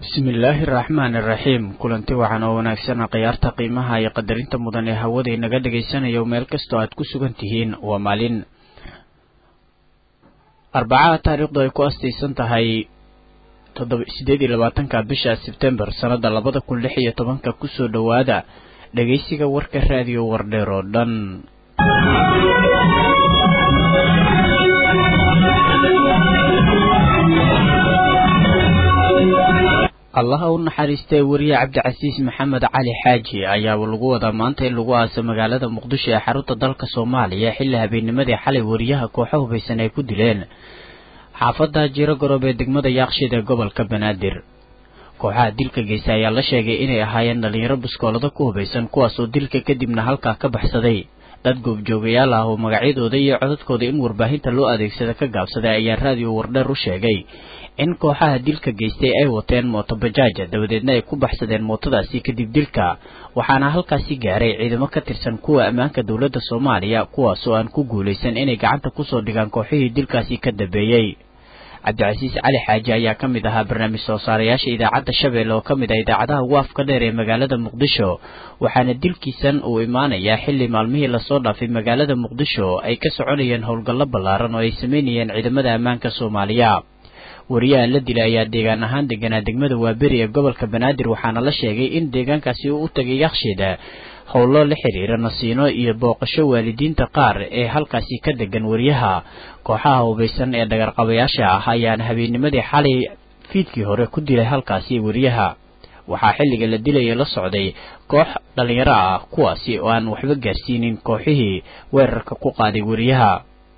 bismillaahi araxmaan iraxiim kulanti waxaan oo wanaagsan khiyaarta qiimaha iyo qadarinta mudan ee hawada inaga dhagaysanayo meel kastoo aad ku sugan tihiin waa maalin arbacaha taariikhdu ay ku astaysan tahay toddoba sideed iyo labaatanka bisha sebtembar sannada labada kun lix iyo tobanka kusoo dhowaada dhegaysiga warka raadiyo wardheer oo dhan allaha u naxariistay wariye cabdicasiis maxamed cali xaaji ayaaba lagu wadaa maanta in lagu aaso magaalada muqdisho ee xarunta dalka soomaaliya xilli habeennimadii xalay wariyaha kooxo hubaysan ay ku dileen xaafadda jiro garoob ee degmada yaaqshid ee gobolka banaadir kooxaha dilka geysta ayaa la sheegay inay ahaayeen dhalinyaro biskoolado ku hubaysan kuwaasoo dilka kadibna halkaa ka baxsaday dad goobjoogayaal ah oo magacyadooda iyo codadkooda in warbaahinta loo adeegsada ka gaabsaday ayaa raadiyo wardheer u sheegay in kooxaha dilka geystay ay wateen mooto bajaaja dabadeedna ay ku baxsadeen mootadaasi kadib dilka waxaana halkaasi gaaray ciidamo ka tirsan kuwa ammaanka dowladda soomaaliya kuwaasoo aan ku guulaysan inay gacanta kusoo dhigaan kooxihii dilkaasi ka dambeeyey cabdicasiis cali xaaji ayaa ka mid ahaa barnaamij soo saarayaasha idaacadda shabeelle oo ka mid ah idaacadaha ugu afka dheer ee magaalada muqdisho waxaana dilkiisan uu imaanayaa xilli maalmihii lasoo dhaafay magaalada muqdisho ay ka soconayeen howlgallo ballaaran oo ay sameynayeen ciidamada ammaanka soomaaliya wariyaha la dilay ayaa deegaan ahaan deganaa degmada waaberi ee gobolka banaadir waxaana la sheegay in deegaankaasi uu u tagay yakshiid howlo la xiriira nasiino iyo booqasho waalidiinta qaar ee halkaasi ka degan wariyaha kooxaha hubaysan ee dhagarqabayaasha ah ayaana habeennimadii xalay fiidkii hore ku dilay halkaasi wariyaha waxaa xilliga la dilaya la socday koox dhallinyaro ah kuwaasi oo aan waxba gaarsiinin kooxihii weerarka ku qaaday wariyaha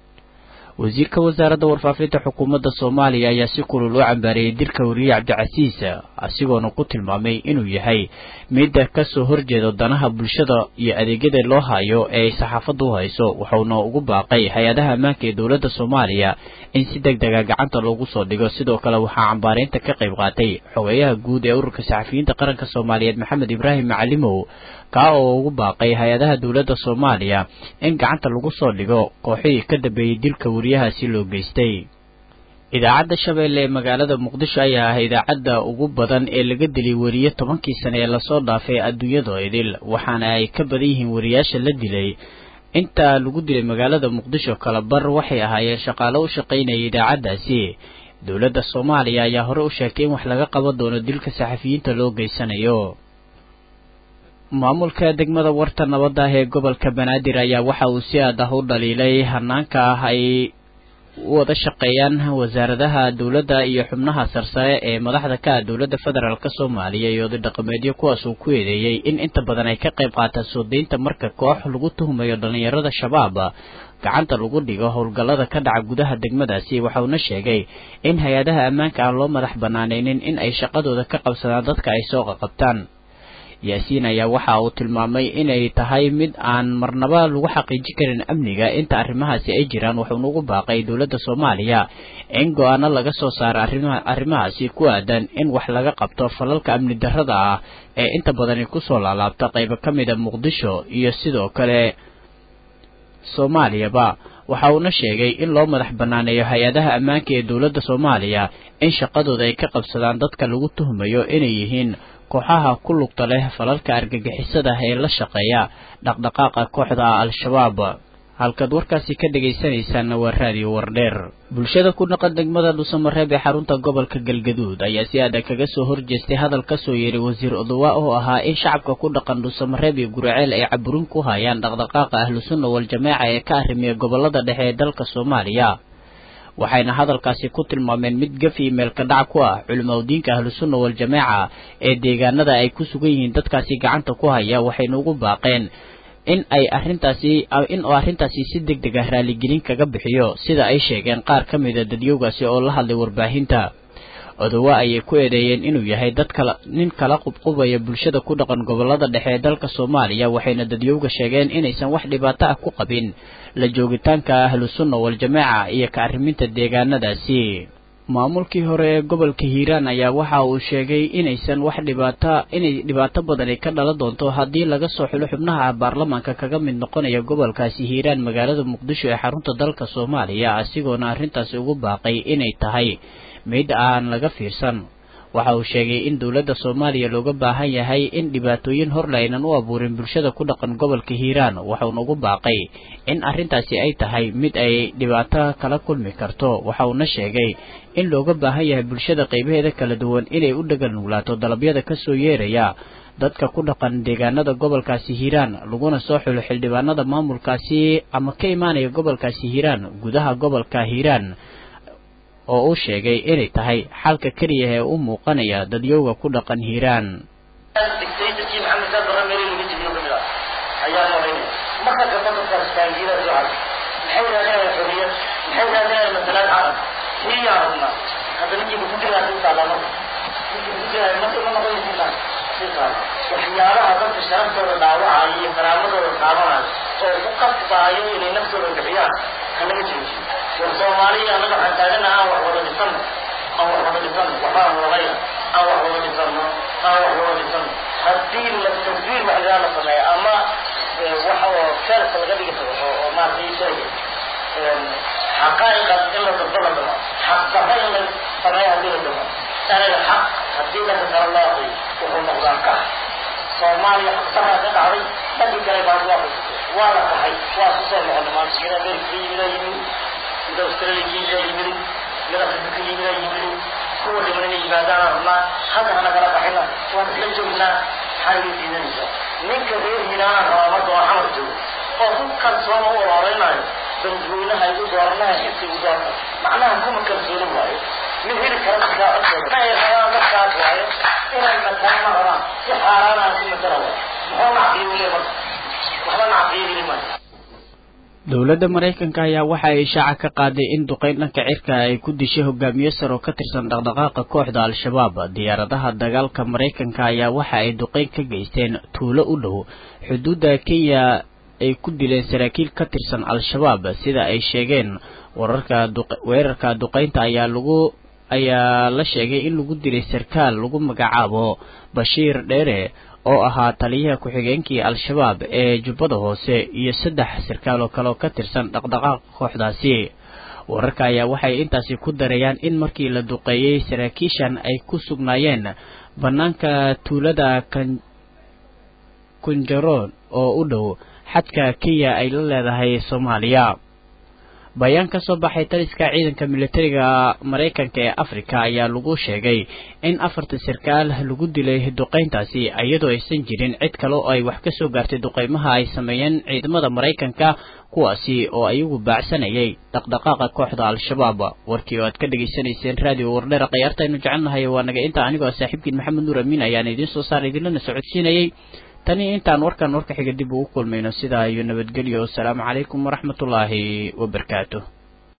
wasiirka wasaaradda warfaafinta xukuumadda soomaaliya ayaa si kulul u cambaareeyey dilka wariye cabdicasiis asigoona ku tilmaamay inuu yahay midda kasoo horjeeda danaha bulshada iyo adeegyada loo hayo ee ay saxaafadda u hayso wuxuuna ugu baaqay hay-adaha ammaanka ee dowladda soomaaliya in si deg dega gacanta loogu soo dhigo sidoo kale waxaa cambaareynta ka qayb qaatay xogeeyaha guud ee ururka saxafiyiinta qaranka soomaaliyeed maxamed ibraahim macalimow kaa oo ugu baaqay hay-adaha dowladda soomaaliya in gacanta lagu soo dhigo kooxihii ka dambeeyey dilka wariyahaasi loo geystay idaacadda shabeelle ee magaalada muqdisho ayaa ah idaacadda ugu badan ee laga dilay wariye tobankii sane ee lasoo dhaafay adduunyada idil waxaana ay ka badan yihiin wariyaasha la dilay inta lagu dilay magaalada muqdisho kala bar waxay ahaayeen shaqaalo u shaqaynaya idaacaddaasi dowladda soomaaliya ayaa hore u sheegtay in wax laga qaban doono dilka saxafiyiinta loo geysanayo maamulka degmada warta nabadda ah ee gobolka banaadir ayaa waxa uu si aad ah u dhaliilay hanaanka ah ay u wada shaqeeyaan wasaaradaha dowladda iyo xubnaha sarsare ee madaxda ka ah dowladda federaalk soomaaliya iyo oday dhaqameedyo kuwaas uu ku eedeeyey in inta badan ay ka qayb qaataan soo deynta marka koox lagu tuhumayo dhallinyarada shabaab gacanta lagu dhigo howlgallada ka dhaca gudaha degmadaasi waxauna sheegay in hay-adaha ammaanka aan loo madax banaanaynin in ay shaqadooda ka qabsadaan dadka ay soo qaqabtaan yaasiin ayaa waxa uu tilmaamay inay tahay mid aan marnaba lagu xaqiijin karin amniga inta arrimahaasi ay jiraan wuxuuna ugu baaqay dowladda soomaaliya in go-aano laga soo saaro arrimaha arrimahaasi ku aadan in wax laga qabto falalka amni darrada ah ee inta badani kusoo laalaabta qaybo ka mid a muqdisho iyo sidoo kale soomaaliyaba waxa uuna sheegay in loo madax banaaneeyo hay-adaha ammaanka ee dowladda soomaaliya in shaqadooda ay ka qabsadaan dadka lagu tuhmayo inay yihiin kooxaha ku lugta leh falalka argagixisada ee la shaqeeya dhaqdhaqaaqa kooxda al-shabaab halkaad warkaasi ka dhegaysanaysaanna waa raadiyo wardheer bulshada ku dhaqan degmada dhuusamareeb ee xarunta gobolka galgaduud ayaa si adag kaga soo horjeestay hadal ka soo yeeray wasiir odowa oo ahaa in shacabka ku dhaqan dhuusamareeb iyo guriceel ay caburin ku hayaan dhaqdhaqaaqa ahlusunna wal-jamaaca ee ka arrimiya gobolada dhexe ee dalka soomaaliya waxayna hadalkaasi ku tilmaameen mid gaf iyo meelka dhac ku ah culimaudiinka ahlusunna wal-jamaaca ee deegaanada ay ku sugan yihiin dadkaasi gacanta ku haya waxayna ugu baaqeen in ay arrintaasi in uu arrintaasi si deg deg ah raaligelin kaga bixiyo sida ay sheegeen qaar ka mida dadyowgaasi oo la hadlay warbaahinta odowa ayay ku eedeeyeen inuu yahay dad kala nin kala qubqubaya bulshada ku dhaqan gobolada dhexe ee dalka soomaaliya waxayna dadyowga sheegeen inaysan wax dhibaato ah ku qabin la joogitaanka ahlusunna wal-jamaaca iyo ka arriminta deegaanadaasi maamulkii hore ee gobolka hiiraan ayaa waxa uu sheegay inaysan wax dhibaata inay dhibaato badani ka dhalan doonto haddii laga soo xulo xubnaha baarlamaanka kaga mid noqonaya gobolkaasi hiiraan magaalada muqdisho ee xarunta dalka soomaaliya asigoona arrintaasi ugu baaqay inay tahay mid aan laga fiirsan waxa uu sheegay in dowladda soomaaliya looga baahan yahay in dhibaatooyin horle aynan u abuurin bulshada ku dhaqan gobolka hiiraan waxauna ugu baaqay in arrintaasi ay tahay mid ay dhibaato kala kulmi karto waxa uuna sheegay in looga baahan yahay bulshada qaybaheeda kala duwan inay u dhagal nuglaato dalabyada kasoo yeeraya dadka ku dhaqan deegaanada gobolkaasi hiiraan laguna soo xulo xildhibaanada maamulkaasi ama ka imaanaya gobolkaasi hiiraan gudaha gobolka hiiraan oo uu sheegay inay tahay xalka keliya ee u muuqanaya dadyowga ku dhaqan hiiraan waxyaabaha dadka sharaftooda dhaawacaya iyo karaamadooda taabanaya oo ku qasbaayo inay naftooda bixiyaan hanaga joojiyo war soomaaliya anaga waxaan taagana aan wax wada dhisano aan wax wada dhisano waxbaan wadayna aan wax wada dhisano aan wax wada dhisano haddii la taswiir waxyaa la sameeya ama waxa oo feerka laga dhigi karo oo oo maaragtay sheega xaqaa'iqa in la dabdo la damo xaq darra in la sameeya haddii la damo anaga xaq haddii dhanka kale loo aqriyo wuxuu noqdaa kax soomaaliya xaqdarraa ka dhacday dhankii kale baan waa waa la tahay waa ku soo noqonay maanta mid amerika ka yimid aa yimid mid australia ka yimid aa yimid mid afrika ka yimid aa yimid kuwa dhiman inay yimaadaan rabnaa hadda hana kala qaxina waan isla joognaa maxaa iga diidanaysaa ninka reer hiiraan rabaa marka waa xamar joogo oo ku kalsoon u oloreynayo bandweynaha igu dooranaha xibka igu doorana macnaha kuma kalsooni waayo mid heli kara markaa codkooda ay rabaan markaas waayo inay mataan ma rabaan si xaaraanaan ku matala waayo muxuu nacqiyey marka waxba nacqiyey maayo dowladda maraykanka ayaa waxa ay ishaaca ka qaaday in duqeyn dhanka cirka ay ku dishay hogaamiye sare oo ka tirsan dhaqdhaqaaqa kooxda al-shabaab diyaaradaha dagaalka maraykanka ayaa waxa ay duqeyn ka geysteen tuulo u dhow xuduudda kenya ay ku dileen saraakiil ka tirsan al-shabaab sida ay sheegeen wararka weerarka duqeynta ayaa lagu ayaa la sheegay in lagu dilay sarkaal lagu magacaabo bashiir dheere oo ahaa taliyaha ku-xigeenkii al-shabaab ee jubbada hoose iyo saddex sarkaal oo kale oo ka tirsan dhaqdhaqaaqa kooxdaasi wararka ayaa waxay intaasi ku darayaan in markii la duqeeyey saraakiishan ay ku sugnaayeen bannaanka tuulada kan kunjaroon oo u dhow xadka kenya ay la leedahay soomaaliya bayaan ka soo baxay taliska ciidanka militariga maraykanka ee afrika ayaa lagu sheegay in afarta sarkaal lagu dilay duqeyntaasi iyadoo aysan jirin cid kale oo ay wax ka soo gaartay duqeymaha ay sameeyeen ciidamada maraykanka kuwaasi oo ayagu baacsanayay dhaqdhaqaaqa kooxda al-shabaab warkii oo aad ka dhegaysanayseen raadiyo wardheera khayaartaaynu jecelnahay waa naga inta anigoo saaxiibkiin maxamed nuur amiin ayaan idiin soo saara idinlana socodsiinayay tani intaan warkan warka xiga dib ugu kulmayno sidaa iyo nabadgelyo wasalaamu calaykum waraxmatullaahi wabarakaatu